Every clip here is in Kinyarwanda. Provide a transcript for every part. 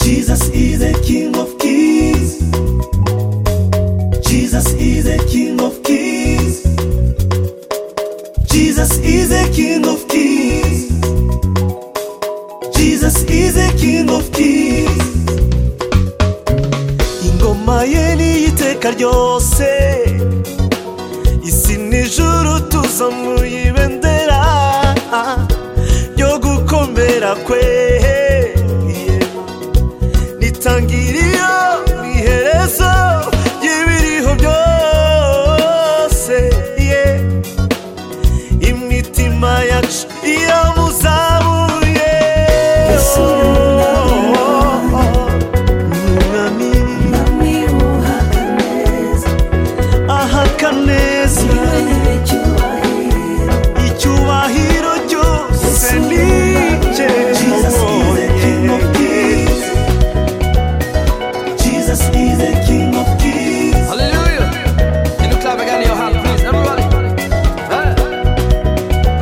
Jesus is the King of Kings. Jesus is the King of Kings. Jesus is the King of Kings. Jesus is the King of Kings. Ingoma ye ni iteka ryose. Isi n'ijuru tuza mu ibendera ryo gukomera kwe. nitangiriyo n'iherezo ry'ibiriho byose yeah. imitima yacu iyo muzamuye Yesu ni umwami ahaka neza icyubahiro cyose ni cye Jesus is the King of Kings. Jesus is the King of Kings. Hallelujah. Can you clap again in your hand, please, everybody? Hey.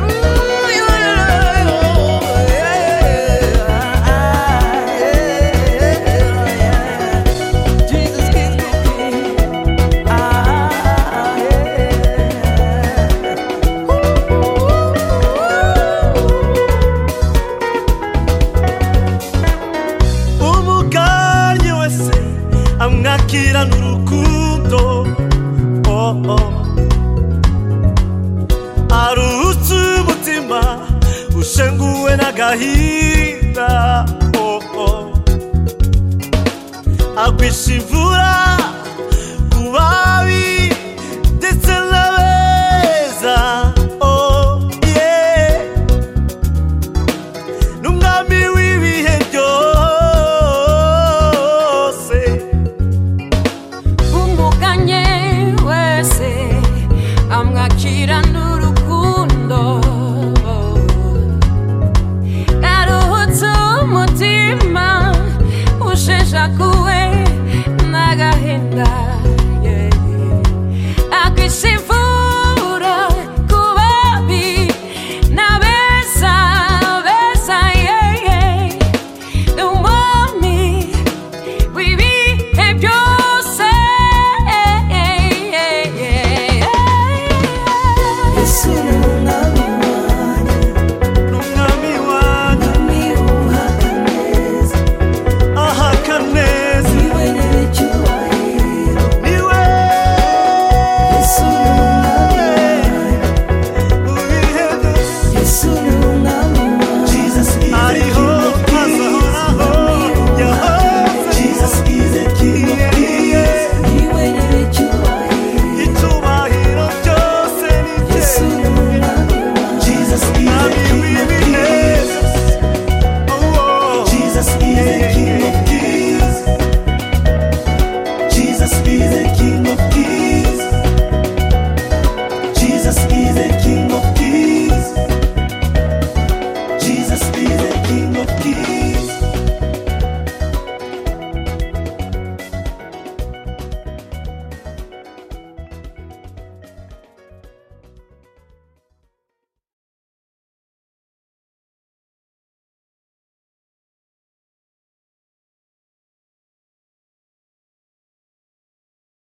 Ooh, yeah, yeah, yeah. Oh, yeah, Ah, yeah, yeah, yeah. Jesus King of Kings. Ah, ah, ah, yeah. umuganye wese amwakirana urukundo oh, oh. arutse umutima ushenguwe n'agahinda oh, oh. agwisha imvura